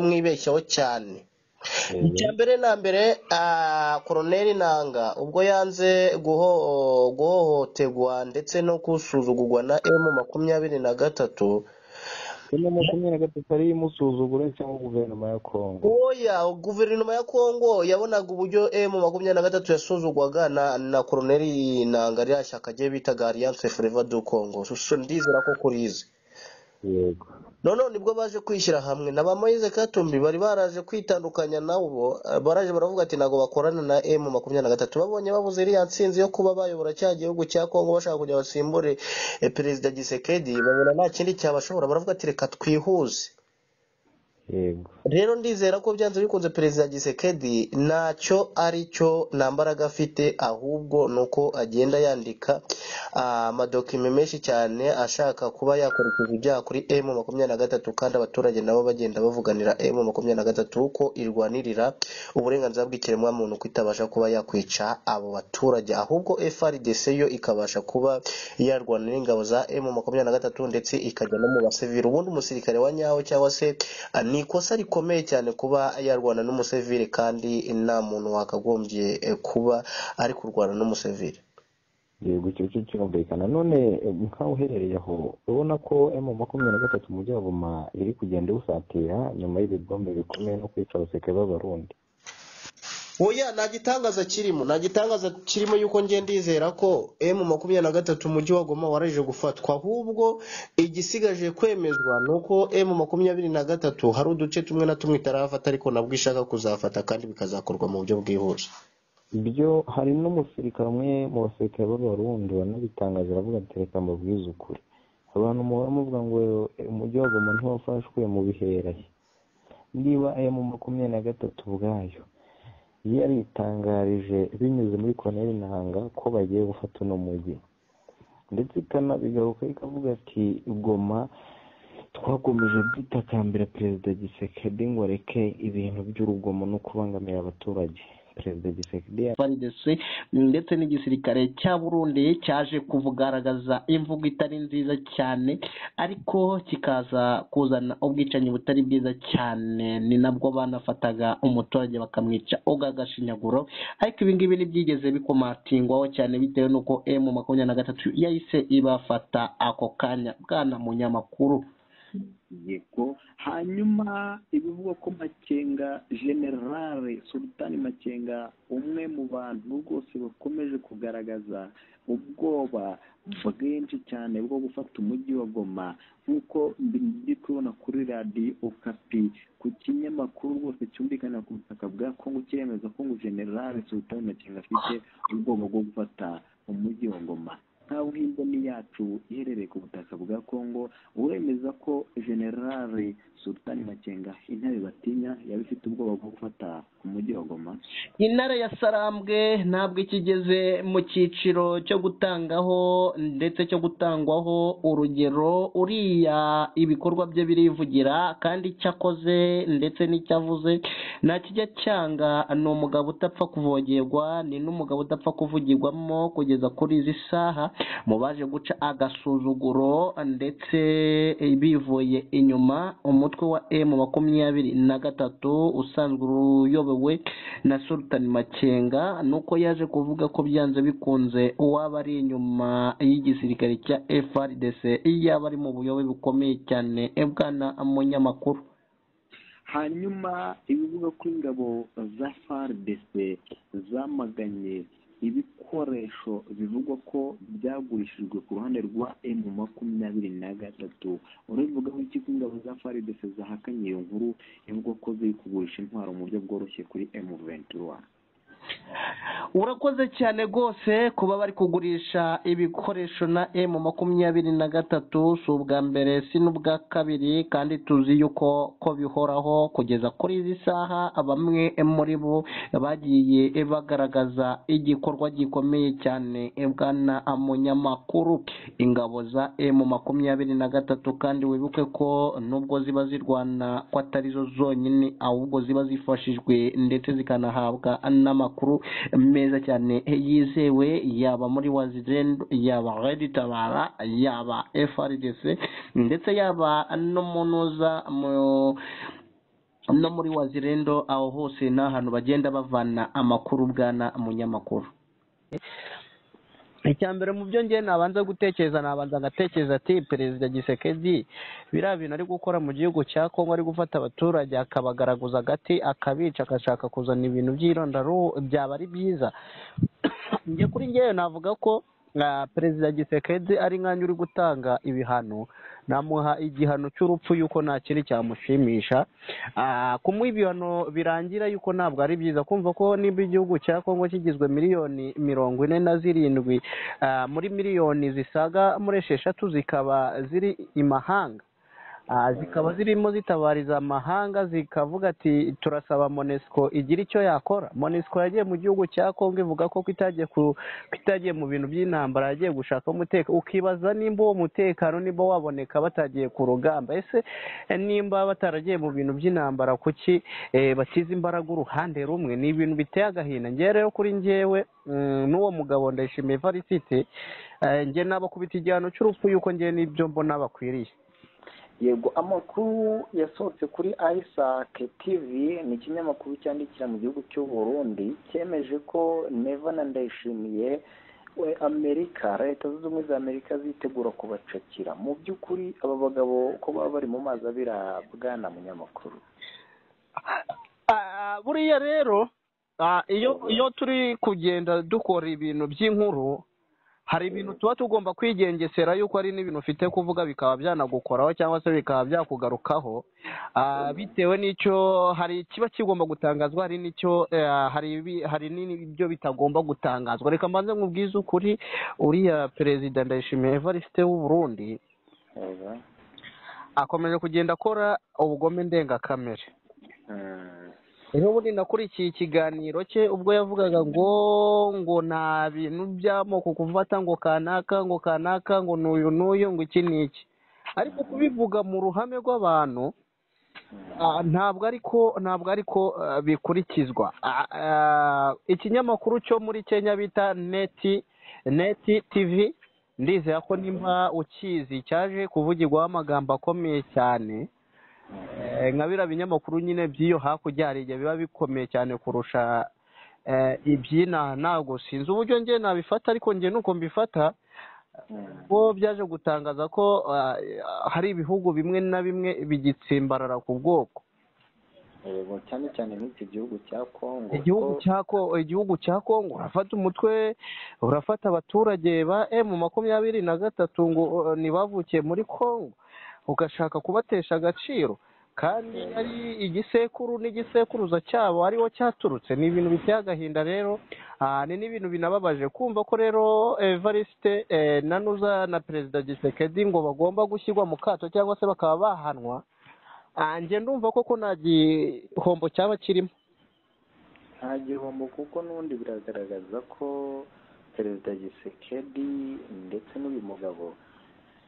kumwibeshyaho cyane icya Mhm. mbere na mbere ah, koroneli nanga ubwo yanze guho- guhohoterwa ndetse no gusuzugurwa na emu makumyabiri na gatatu Kino makumyabiri na gatatu ariyo imusuzugura cyangwa guverinoma ya Kongo oya guverinoma ya kongo yabonaga uburyo emu makumyabiri na gatatu yasuzugwaga na na koroneli nanga ririya shyaka rye bitaga alliance forever du congo So, ndizera ko kurizi yego none nibwo baje kwishyira hamwe na ba moise katumbi bari baraje kwitandukanya nabo eh, baraje baravuga ati ntabwo bakorana na m makumyabiri na gatatu babonye babuze iriya nsinzi yo kuba bayobora cya gihugu cya kongo bashaka kugira basimbure eh, perezida gisekedi babona nta kindi cyabashobora baravuga ati reka twihuze yego rero ndizera ko byanze bikunze perezida gisekedi ntacyo ari cyo nta mbaraga afite ahubwo ni uko agenda yandika ah, amadokima menshi cyane ashaka kuba yakurikiza ibyaha kuri m makumyabiri na gatatu kandi abaturage nabo bagenda bavuganira m makumyabiri na gatatu ko irwanirira uburenganzira bw'ikiremwamuntu ko itabasha kuba yakwica abo baturage ahubwo frdc yo ikabasha kuba yarwanira ingabo za m makumyabiri na gatatu ndetse ikajya no mu basivili ubundi umusirikare wa nyawo cyangwa se Ah, ni ikosa rikomeye cyane kuba yarwana n'umusivili kandi nta muntu wakagombye eh, kuba ari kurwana n'umusivili yego icyo cyo cyumvikana none eh, nkaho uherereye aho urabona ko emu makumyabiri na gatatu mu byabuma iri kugenda iwusatira nyuma y'ibigombe bikomeye no kwica abaseke b'abarundi oya nta gitangaza kirimo nta gitangaza kirimo yuko ngiye ndizera ko m makumyabiri na gatatu umujyi wa goma warajije gufatwa ahubwo igisigaje kwemezwa ni uko m makumyabiri na gatatu hari uduce tumwe na tumwe itarafata ariko nabwo ishaka kuzafata kandi bikazakorwa mu buryo bwihuse ibyo hari n'umusirikare umwe mu basirikare b'abarundi wanabitangaje aravuga ati reka mbabwize ukuri abantu muhora muvuga ngo eh, umujyi wa goma ntiwafashwe mu biherahe niba emu makumyabiri na gatatu ubwayo yaritangarije binyuze muri koroneri ntanga ko bagiye gufata uno mujyi ndetse ikanabigaruka ikavuga ati goma twakomeje kwitakambira perezida gisekedi ngo areke ibintu by'urugomo no kubangamira abaturage perezida gisekedi FARDC ndetse n'igisirikare cya Burundi cyaje kuvugaragaza imvugo itari nziza cyane ariko kikaza kuzana ubwicanyi butari bwiza cyane ni nabwo banafataga umuturage bakamwica ugagashinyaguro ariko ibi ngibi ntibyigeze bikomatingwaho cyane bitewe n'uko M makumyabiri na gatatu yahise ibafata ako kanya bwana munyamakuru yego hanyuma ibivugwa ko makenga generale sultani makenga umwe mu bantu rwose bakomeje kugaragaza ubwoba bwinshi cyane bwo gufata umujyi wa goma nk'uko ndi kubona kuri radiyo kapi ku kinyamakuru rwose cyumvikana ku butaka bwa kongo kiremeza ko ngo generale sultani makenga afite ubwoba bwo gufata umujyi wa goma nkaho nk'imboni yacu iherereye ku butaka bwa kongo uremeza ko generale sultani makenga intare batinya yaba ifite ubwoba bwo gufata umujyi wa goma intare ya sarambwe ntabwo ikigeze mu cyiciro cyo gutangaho ndetse cyo gutangwaho urugero uriya ibikorwa bye birivugira kandi icyo akoze ndetse n'icyo avuze nta kijya cyanga ni umugabo utapfa kuvogerwa ni n'umugabo udapfa kuvugirwamo kugeza kuri izi saha mu baje guca agasuzuguro ndetse bivuye inyuma umutwe wa emu makumyabiri na gatatu usanzwe uyobowe na Sultan Makenga nuko yaje kuvuga ko byanze bikunze uwaba ari inyuma y'igisirikare cya FRDC yaba ari mu buyobe bukomeye cyane e bwana munyamakuru hanyuma ibivuga ko ingabo za FARDC zamaganye ibikoresho bivugwa ko byagurishijwe ku ruhande rwa M makumyabiri na gatatu urabivugaho iki ko ingabo za FARDC zahakanye iyo nkuru ivuga ko ziri kugurisha intwaro mu buryo bworoshye kuri M ventura urakoze cyane rwose kuba bari kugurisha ibikoresho na emu makumyabiri na gatatu si ubwa mbere si n'ubwa kabiri kandi tuzi yuko ko bihoraho kugeza kuri izi saha bamwe muri bo bagiye bagaragaza igikorwa gikomeye cyane e bwana munyamakuru ingabo za emu makumyabiri na gatatu kandi wibuke ko nubwo ziba zirwana ko atarizo zonyine ahubwo ziba zifashijwe ndetse zikanahabwa n'amakuru meza cyane yizewe yaba muri wazirendo yaba reditabara yaba frdc ndetse yaba no mu noza mu no muri wazirendo aho hose ni ahantu bagenda bavana amakuru bwana munyamakuru icya mbere mu byo ngewe nabanza gutekereza nabanza ngatekereza ati perezida gisekedi biriya bintu ari gukora mu gihugu cya kongo ari gufata abaturage akabagaraguza agati akabica agashaka kuzana ibintu by'irondaruhu byaba ari byiza njye kuri ngewe navuga ko ah, perezida gisekedi ari nkanjye uri gutanga ibihano namuha igihano cy'urupfu yuko nta kindi cyamushimisha Ah, kumuha ibihano birangira yuko ntabwo ari byiza kumva ko niba igihugu cya kongo kigizwe miliyoni mirongo ine na zirindwi ah, muri miliyoni zisaga muri esheshatu zikaba ziri imahanga Ah, zikaba zirimo zitabariza amahanga zikavuga ati turasaba monesco igira icyo yakora monesco yagiye mu gihugu cya kongo ivuga ko ko itagiye ku- ko itagiye mu bintu by'intambara yagiye gushaka umutekano ukibaza nimba uwo mutekano nimba waboneka batagiye ku rugamba ese eh, nimba bataragiye mu bintu by'intambara kuki eh, bashyize imbaraga uruhande rumwe ni ibintu biteye agahinda ngewe rero kuri ngewe mm, n'uwo mugabo ndayishimiye varisite njye nabakubita igihano cy'urupfu yuko ngewe n'ibyo mbona bakwiriye yego amakuru yasohotse kuri isaac tv ni ikinyamakuru cyandikira mu gihugu cy'u burundi cyemeje ko neva na ndayishimiye we amerika leta zunze ubumwe za amerika zitegura kubacakira mu by'ukuri aba bagabo ko baba bari mu mazi abira bwana munyamakuru Ah, buriya rero ah, iyo iyo turi kugenda dukora ibintu by'inkuru hari ibintu tuba tugomba kwigengesera yuko hari n'ibintu ufite kuvuga bikaba byanagukoraho cyangwa se bikaba byakugarukaho Ah, bitewe n'icyo hari kiba kigomba gutangazwa hari n'icyo eh, hari ibi- hari n'ibyo bitagomba gutangazwa reka mbanze nkubwize ukuri uriya perezida ndayishimiye evariste w'u Burundi yego akomeje kugenda akora ubugome ndengakamere Mm. rero ubundi nakurikiye ikiganiro cye ubwo yavugaga ngo ngo nta bintu by'amoko kufata ngo kanaka ngo kanaka ngo n'uyu n'uyu ngo iki n'iki ariko kubivuga mu ruhame rw'abantu ah, ntabwo ariko ntabwo ariko ah, bikurikizwa Ah, ah, ikinyamakuru cyo muri kenya bita neti neti tivi ndizera ko nimba ukizi cyaje kuvugirwaho amagambo akomeye cyane Eh, nka biriya binyamakuru nyine by'iyo hakurya hari igihe biba bikomeye cyane kurusha eh, iby'inaha ntabwo sinzi uburyo njye nabifata ariko njye nuko mbifata bo byaje gutangaza ko ah, hari ibihugu bimwe na bimwe bigitsimbarara ku bwoko yego cyane cyane nk'iki gihugu cya kongo igihugu ko- cya Ko- igihugu cya kongo urafata umutwe urafata abaturage ba emu makumyabiri na gatatu ngo uh, ntibavukiye muri kongo ugashaka kubatesha agaciro kandi ari igisekuru n'igisekuruza cyabo ariwo cyaturutse ni ibintu biteye agahinda rero ah, ni n'ibintu binababaje kumva ko rero evariste nanuza na perezida gisekedi ngo bagomba gushyirwa mu kato cyangwa se bakaba bahanwa Ah, njye ndumva koko nta gihombo cyaba kirimo nta gihombo kuko n'ubundi biragaragaza ko perezida gisekedi ndetse n'uyu mugabo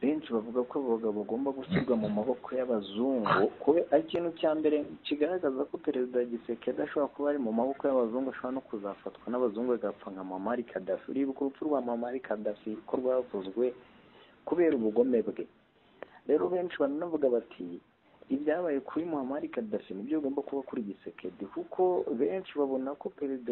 benshi bavuga ko abo bagabo bagomba gushyirwa mu maboko y'abazungu kubera ikintu cya mbere kigaragaza ko perezida gisekedi ashobora kuba ari mu maboko y'abazungu ashobora no kuzafatwa n'abazungu agapfa nka mamari kadafi uribuka urupfu rwa mamari kadafi ko rwavuzwe kubera ubugome bwe rero benshi baranavuga bati ibyabaye kuri muhamari kadafi nibyo bigomba kuba kuri gisekedi kuko benshi babona ko perezida